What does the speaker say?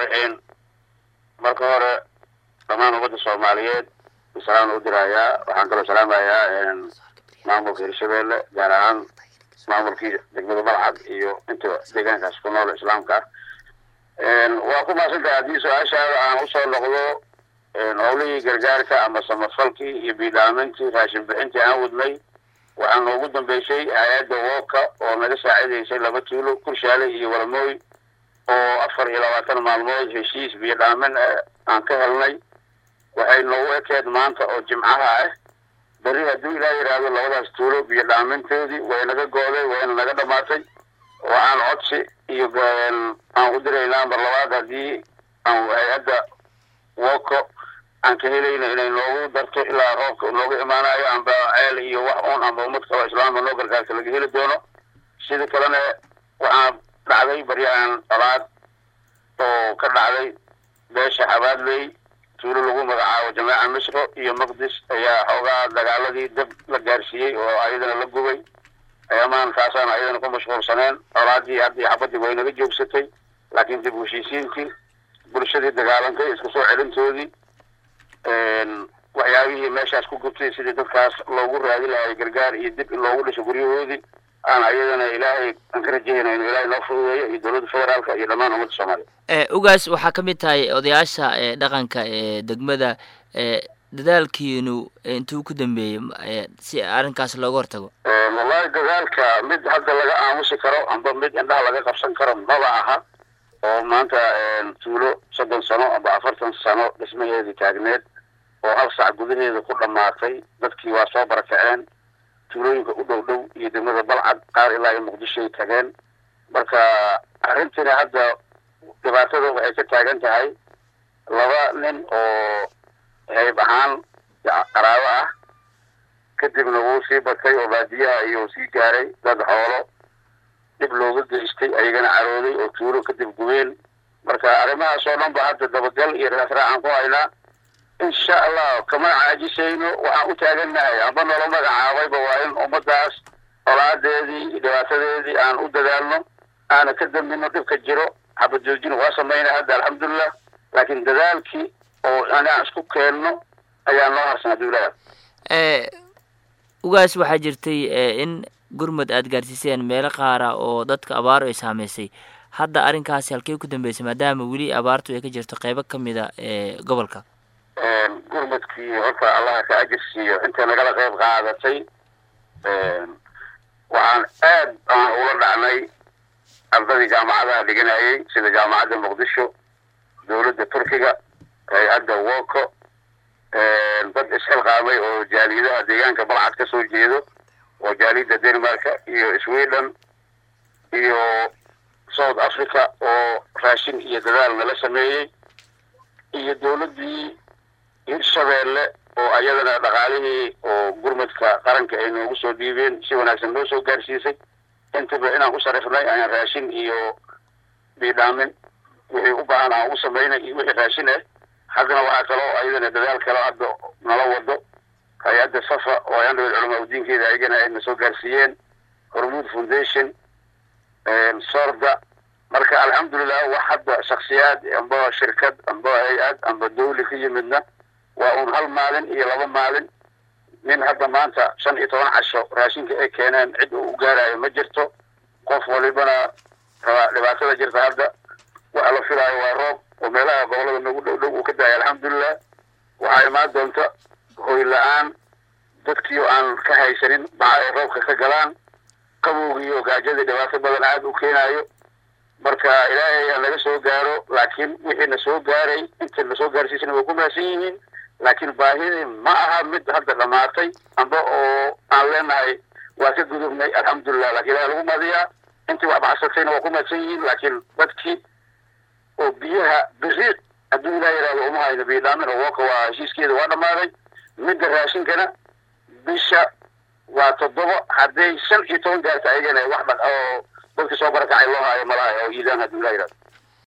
raxiim marka hore dhammaan ummadda soomaaliyeed salaan u dirayaa waxaan kaloo salaamayaa maamulka hirshabeelle gaar ahaan maamulkii degmada balcad iyo inta deegaankaas ku nool islaamka ah waa ku maasantahay haddii su-aashaada aan usoo noqdo howlihii gargaarka ama samafalkii iyo biidhaamintii raashin bixintii aan wadnay waxaa noogu dambeysay hay-adda wooka oo naga saacidaysay laba tuulo kurshaale iyo walamooy oo afar iyo labaatan maalmood heshiis biyo dhaamin aan ka helnay waxay noogu ekeed maanta oo jimcaha ah berri hadduu ilaa yidhaahdo labadaas tuulo biyo dhaamintoodii way naga gooday wayna naga dhamaatay oo aan codsi iyo aan u diraynaa mar labaad haddii aan hay-adda woko aan ka helayno inay noogu darto ilaa roobka nooga imaanayo amba ceel iyo wax uun amba ummad kaloo islaamka noo gargaarka laga heli doono sida kalena waxaa dhacday baryahan dhalaad oo ka dhacday beesha xabaadley tuulo lagu magacaabo jamaaca misro iyo maqdis ayaa xoogaa dagaaladii dab la gaarsiiyey oo ayadana la gubay ayamaan taasaan ayadana ku mashquulsaneen dholaadii haddii xabadii way naga joogsatay laakiin dib heshiisiintii bulshadii dagaalantay isku soo celintoodii waxyaabihii meeshaas ku gubtay sidii dadkaas loogu raadi lahay gargaar iyo dib in loogu dhiso guryahoodii aan ayadana ilaahay aan ka rajayna inuu ilaahay noo fududeeyo iyo dowladda federaalka iyo dhammaan ummadda soomaaliya ugaas waxaa ka mid tahay odayaasha dhaqanka ee degmada dadaalkiinu intuu ku dambeeyey si arrinkaas looga hortago wallahi dadaalka mid hadda laga aamusi karo amba mid indhaha laga qabsan karo maba aha oo maanta tuulo soddon sano amba afartan sano dhismaheedii taagneed oo hal sac gudaheeda ku dhammaatay dadkii waa soo barakaceen tuulooyinka u dhow dhow iyo degmada balcad qaar ilaa iyo muqdishoay tageen marka arrintiina hadda dhibaatada waxay ka taagan tahay laba nin oo hayb ahaan qaraabo ah kadibna wuu sii batay oo baadiyaha iyo sii gaaray dad xoolo dhib looga geystay ayagana carooday oo tuulo kadib gubeen marka arrimahaas oo dhan ba hadda dabagal iyo raasraacaan ku haynaa insha allah kama caajisayno waxaan u taagannahay amba nolo magacaabayba waa in ummadaas colaadeedii iyo dhibaatadeedii aan u dadaalno aana ka dambino dhibka jiro xabajoojin waa samayna hadda alxamdulilah laakiin dadaalkii oo inaan isku keenno ayaa noo harsan hadduu ilaaha ugaas waxaa jirtay in gurmud aada gaarsiiseen meelo qaara oo dadka abaaro ay saameysay hadda arrinkaasi halkey ku dambeysay maadaama weli abaartu ay ka jirto qeybo ka mida ee gobolka gurmudkii horta allaha ka ajir siiyo intay nagala qeyb qaadatay waxaan aad aan ula dhacnay ardadii jaamacadaha dhiganayay sida jaamacadda muqdisho dowladda turkiga hay-adda woko dad isxilqaamay oo jaaliyadaha deegaanka balcad ka soo jeedo oo jaaliyadda denmarka iyo sweden iyo south africa oo raashin iyo dadaal nala sameeyey iyo dowladdii hirshabeelle oo ayadana dhaqaalihii oo gurmadka qaranka ay noogu soo dhiibeen si wanaagsan noo soo gaarsiisay intaba inaan u sarifnay ayaan raashin iyo biidhaamin wixii u baahan aan u samaynay iyo wixii raashin ah haddana waxaa kaloo ayadana dadaal kaloo hadda nala wado hay-adda safa oo ayandhawed culamaa udiinkeeda ayagana ay na soo gaarsiiyeen hormuud foundation sorda marka alxamdulilah wax hadda shaksiyaad amba shirkad amba hay-ad amba dawli ka yimidna waa uun hal maalin iyo laba maalin nin hadda maanta shan iyo toban casho raashinka ay keeneen cid uu u gaarayo ma jirto qof walibana rabaa dhibaatada jirta hadda waxa la filaayo waa roob oo meelaha gobolada nagu dhow dhow uu ka daaya alxamdulilah waxaa imaan doonta hoy la-aan dadkiio aan ka haysanin baca ay roobka ka galaan qabowgiiyo gaajadii dhibaato badan aada u keenaayo marka ilaahay aan laga soo gaaro laakiin wixii na soo gaaray inta na soo gaarsiisana way ku mahadsan yihiin laakiin baahidii ma aha mid hadda dhamaatay amba oo aan leenahay waa ka gudubnay alxamdulilah lakin ilahay lagu mahadiyaa intii wax baxsatayna waa ku mahadsan yihiin laakiin dadkii oo biyaha beri hadduu ilah yihahdo uma hayno biidhaamin oo woka waa heshiiskeeda waa dhammaaday midda raashinkana bisha waa toddoba hadday shan iyo toban gaarta ayagana wax dhaq oo dadka soo barakacay loo haayo malaha oo iidaan hadduu ilah yihahdo